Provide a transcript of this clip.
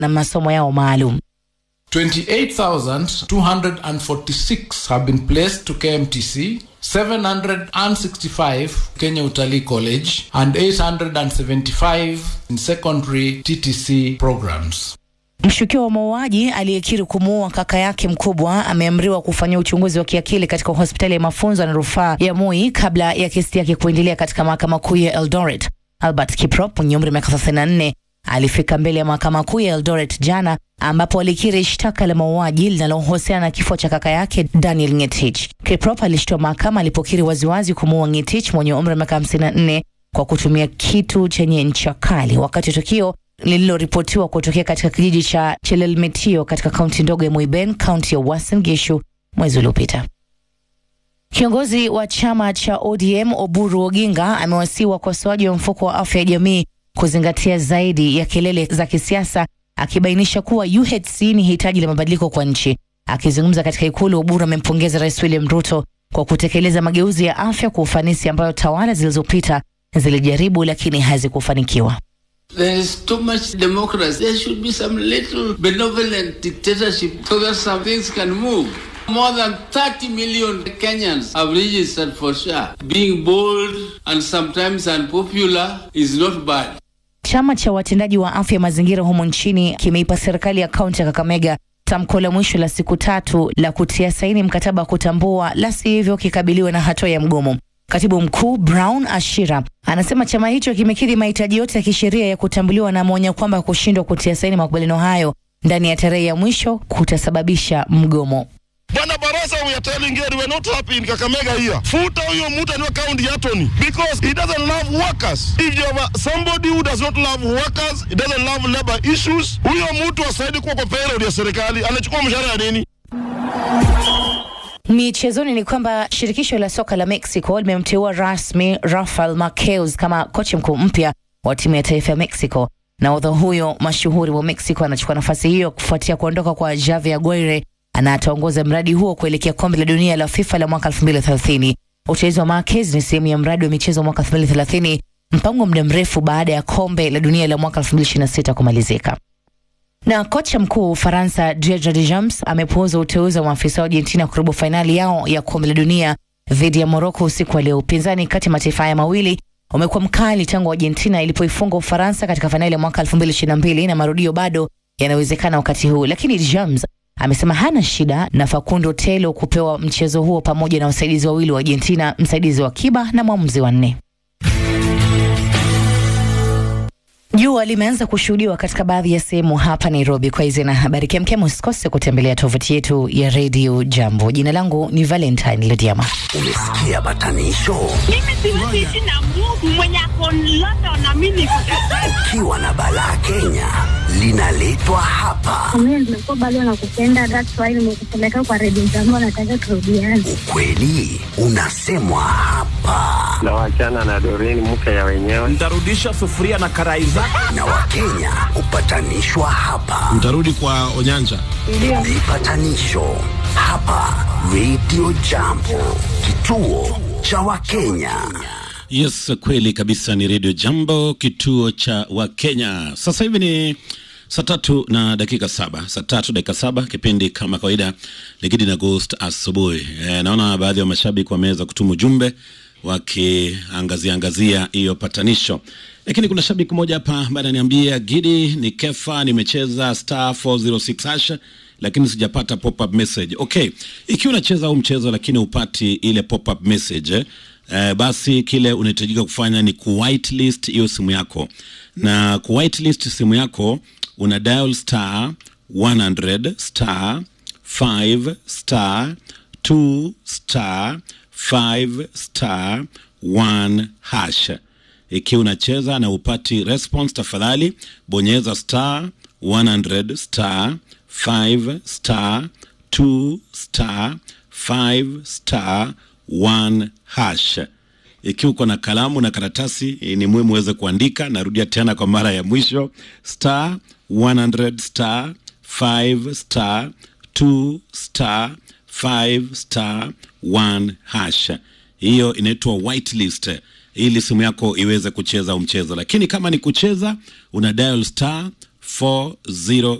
na masomo yao maalum. 28,246 have been placed to KMTC, 765 Kenya Utalii College, and 875 in secondary TTC programs. Mshukiwa wa mauaji aliyekiri kumuua kaka yake mkubwa ameamriwa kufanyia uchunguzi wa kiakili katika hospitali ya mafunzo na rufaa ya Moi kabla ya kesi yake kuendelea katika mahakama kuu ya Eldoret. Albert Kiprop mwenye umri wa miaka 34 alifika mbele ya mahakama kuu ya Eldoret jana ambapo alikiri shtaka la mauaji linalohusiana na kifo cha kaka yake Daniel Ngetich. Kiprop alishtua mahakama alipokiri waziwazi kumuua Ngetich mwenye umri wa miaka 54 kwa kutumia kitu chenye ncha kali wakati wa tukio lililoripotiwa kutokea katika kijiji cha Chelelmetio katika kaunti ndogo ya Moiben, kaunti ya Uasin Gishu mwezi uliopita. Kiongozi wa chama cha ODM Oburu Oginga amewasihi wakosoaji wa mfuko wa afya ya jamii kuzingatia zaidi ya kelele za kisiasa, akibainisha kuwa UHC ni hitaji la mabadiliko kwa nchi. Akizungumza katika Ikulu, Oburu amempongeza Rais William Ruto kwa kutekeleza mageuzi ya afya kwa ufanisi ambayo tawala zilizopita zilijaribu lakini hazikufanikiwa. There is too much democracy. There should be some little benevolent dictatorship so that some things can move. More than 30 million Kenyans have registered for SHA. Being bold and sometimes unpopular is not bad. Chama cha watendaji wa afya mazingira humo nchini kimeipa serikali ya kaunti ya Kakamega tamko la mwisho la siku tatu la kutia saini mkataba wa kutambua, la sivyo kikabiliwe na hatua ya mgomo. Katibu mkuu Brown Ashira anasema chama hicho kimekidhi mahitaji yote ya kisheria ya kutambuliwa, na ameonya kwamba kushindwa kutia saini makubaliano hayo ndani ya tarehe ya mwisho kutasababisha mgomo. Bwana Barasa, we are telling you, we are not happy in Kakamega here. Futa huyo mtu aniwa county attorney because he doesn't love workers. If you have somebody who does not love workers, he doesn't love labor issues, huyo mtu asaidi kuwa kwa payroll ya serikali, anachukua mshahara ya nini? Michezoni ni kwamba shirikisho la soka la Mexico limemteua rasmi Rafael Marquez kama kocha mkuu mpya wa timu ya taifa ya Mexico. Nahodha huyo mashuhuri wa Mexico anachukua nafasi hiyo kufuatia kuondoka kwa Javier Aguirre na ataongoza mradi huo kuelekea kombe la dunia la FIFA la mwaka 2030. Uteuzi wa Marquez ni sehemu ya mradi wa michezo wa mwaka 2030, mpango wa muda mrefu baada ya kombe la dunia la mwaka 2026 kumalizika. Na kocha mkuu wa Ufaransa Didier Deschamps amepuuza uteuzi wa maafisa wa Argentina kwa robo fainali yao ya kombe la dunia dhidi ya Morocco usiku wa leo. Upinzani kati ya mataifa haya mawili umekuwa mkali tangu Argentina ilipoifunga Ufaransa katika fainali ya mwaka 2022 na marudio bado yanawezekana wakati huu, lakini Deschamps amesema hana shida na Facundo Telo kupewa mchezo huo pamoja na wasaidizi wawili wa Argentina, msaidizi wa kiba na mwamuzi wa nne. Jua limeanza kushuhudiwa katika baadhi ya sehemu hapa Nairobi. Kwa hizi na habari kemkem, usikose kutembelea tovuti yetu ya Radio Jambo. Jina langu ni Valentine Lediama. Umesikia batanisho? Mimi siwezi ishi na Mungu mwenye ako London na mimi niko Kampala. Ukiwa na balaa Kenya linaletwa hapa. Mimi nimekuwa bado nakupenda, that's why nimekupeleka kwa redio zangu, nataka turudiane. Ukweli unasemwa hapa, na wachana na Doreen mke ya wenyewe. Nitarudisha sufuria na karai zake. na Wakenya hupatanishwa hapa. Mtarudi kwa Onyanja. Vipatanisho hapa Radio Jambo, kituo cha Wakenya. Yes, kweli kabisa, ni Radio Jambo, kituo cha Wakenya. Sasa hivi ni saa tatu na dakika saba saa tatu dakika saba kipindi kama kawaida Ligidi na Ghost asubuhi. E, naona baadhi ya mashabiki wameweza kutuma ujumbe wakiangazia angazia hiyo patanisho, lakini kuna shabiki mmoja hapa ambaye ananiambia Gidi, ni kefa, nimecheza star 406 hash lakini sijapata pop up message. Okay, ikiwa unacheza huu mchezo lakini upati ile pop up message eh, basi kile unahitajika kufanya ni ku whitelist hiyo simu yako, na ku whitelist simu yako una dial star 100 star 5 star 2 star 5 star 1 hash. Ikiwa unacheza na upati response, tafadhali bonyeza star 100 star 5 star 2 star 5 star 1 hash. Ikiwa uko na kalamu na karatasi, eh, ni muhimu uweze kuandika. Narudia tena kwa mara ya mwisho, star 100 star 5 star 2 star 5 star 1 hash. Hiyo inaitwa whitelist ili simu yako iweze kucheza huu mchezo, lakini kama ni kucheza una dial star 40